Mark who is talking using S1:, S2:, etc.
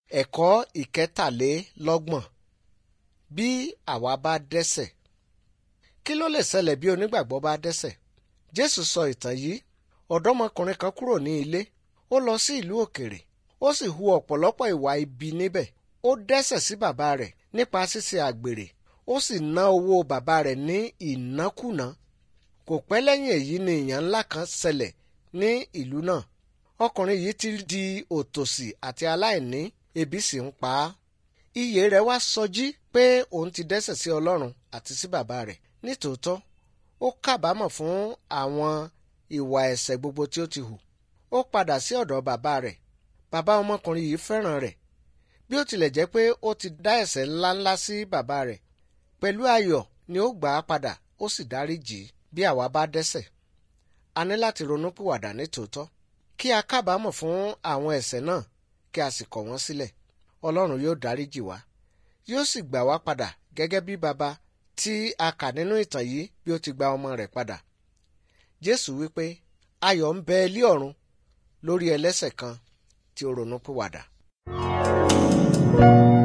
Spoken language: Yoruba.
S1: Ẹ̀kọ́ ìkẹtàlélọ́gbọ̀n bí àwa bá dẹ́ṣẹ̀. Kí ló lè ṣẹlẹ̀ bí onígbàgbọ́ bá dẹ́ṣẹ̀? Jésù sọ ìtàn yìí. Ọ̀dọ́mọkùnrin kan kúrò ní ilé. Ó lọ sí ìlú òkèrè. Ó sì hu ọ̀pọ̀lọpọ̀ ìwà ibi níbẹ̀. Ó dẹ́ṣẹ̀ sí bàbá rẹ̀ nípa ṣíṣe àgbèrè. Ó sì ná owó bàbá rẹ̀ ní ìnákúnàá. Kò pẹ́ lẹ́yìn èyí ni ìyàn ńlá kan ṣẹlẹ̀ ní ìlú náà. Ọkùnrin yìí ti di òtòṣì àti aláìní ebi sì ń pa á. Iyè rẹ̀ wá sọjí pé òun ti dẹ́ṣẹ̀ sí Ọlọ́run àti sí bàbá rẹ̀. Nítòótọ́, ó kábàámọ̀ fún àwọn ìwà ẹ̀ṣẹ̀ gbogbo tí ó ti hù. Ó padà sí ọ̀dọ̀ bàbá rẹ̀. Bàbá ọmọkùnrin yìí fẹ́ràn rẹ̀. Bí ó tilẹ̀ jẹ́ pé ó ti dá ẹ̀ṣẹ̀ ńláńlá sí bàbá rẹ̀. Pẹ̀lú ayọ̀ ni ó gbà á padà ó sì dáríjì í. Bí àwa bá dẹ́ṣẹ̀, a ní láti ronúpìwàdà nítòótọ́ kí a kábàámọ̀ fún àwọn ẹ̀ṣẹ̀ náà kí a sì kọ̀ wọ́n sílẹ̀. Ọlọ́run yóò dáríjì wá yóò sì gbà wá padà gẹ́gẹ́ bí baba tí a kà nínú ìtàn yìí bí ó ti gba ọmọ rẹ̀ padà. Jésù wípé ayọ̀ ń bẹ ilé ọ̀run lórí ẹlẹ́ṣẹ̀ kan tí ó ronúpìwàdà.